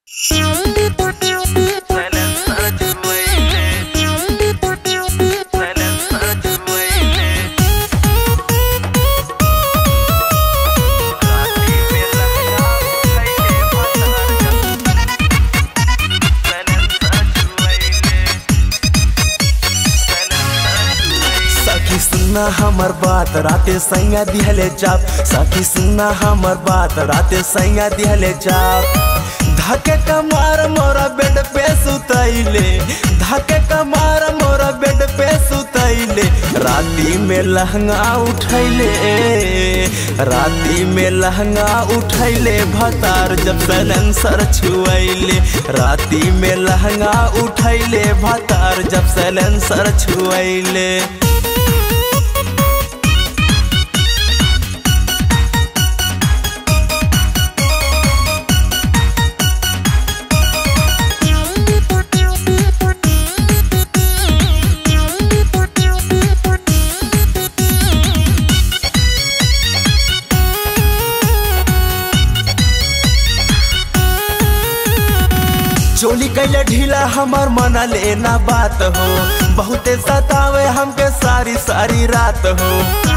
सखी सुनना हमर बात राते सैया दिहले चाप सखी सुनना हमर बात राते सैया दिहले चाप धके कमार मोरा बेड पे सुतैले धके कमार मोरा बेड पे सुतैले राती में लहंगा उठैले राती में लहंगा उठैले भतार जब सैलेंसर छुएले राती में लहंगा उठैले भतार जब सैलेंसर छुएले चोली कैले ढीला हमर मना लेना बात हो बहुते सतावे हमके सारी सारी रात हो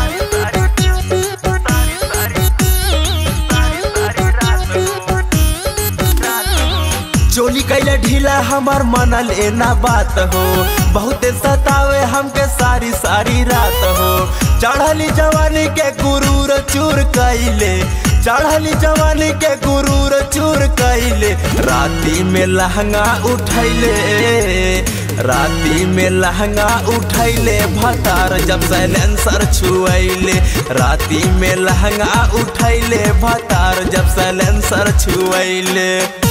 चोली कैले ढीला हमर मना लेना बात हो बहुते सतावे हमके सारी सारी रात हो चढ़ली जवानी के गुरूर चूर कैले चढ़ली जवानी के गुरूर चूर कैले राती में लहंगा उठैले राती में लहंगा उठैले भतार जब सैलेंसर छुएले राती में लहंगा उठैले भतार जब सैलेंसर छुएले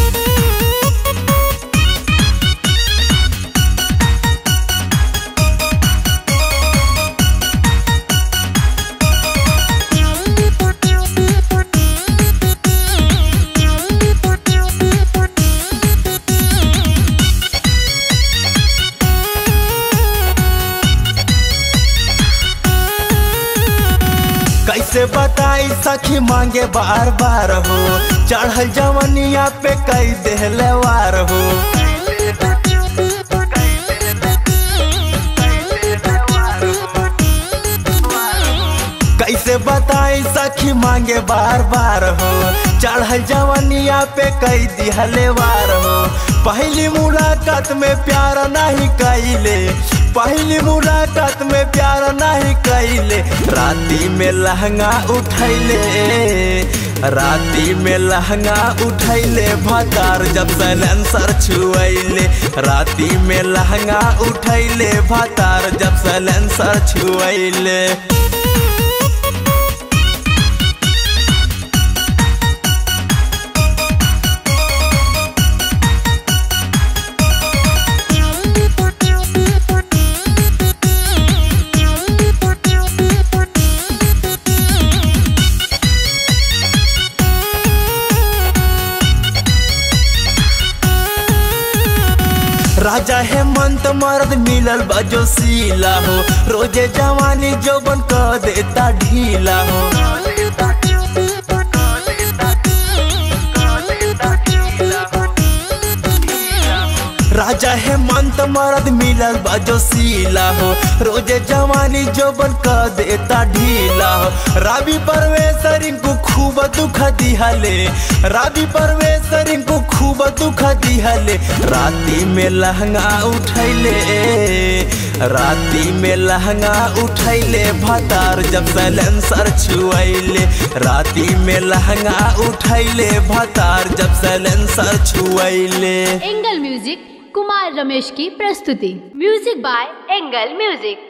कैसे बताई सखी मांगे बार बार हो चढ़ल जवनिया पे कई देहले वार हो कैसे बताई सखी मांगे बार बार हो चढ़ल जवनिया पे कई दिहले वार हो पहली मुलाकात में प्यार नहीं कैले पहली मुलाकात में प्यार नहीं कैले राती में लहंगा उठैले राती में लहंगा उठैले भतार जब सैलेंसर छुएले राती में लहंगा उठैले भतार जब सैलेंसर छुएले राजा हेमंत मर्द मिलल बजो सीला हो रोजे जवानी जोबन क देता ढीला हो राजा हेमंत मर्द मिलल बजो सीला हो रोजे जवानी जोबन क देता ढीला हो राबी परवेशर इनको खूब दुख दिहले राबी परवेशर इनको खूब दुख दिहले राती में लहंगा उठैले राती में लहंगा उठैले भतार जब सैलेंसर छुएले राती में लहंगा उठैले भतार जब सैलेंसर छुएले एंगल म्यूजिक कुमार रमेश की प्रस्तुति म्यूजिक बाय एंगल म्यूजिक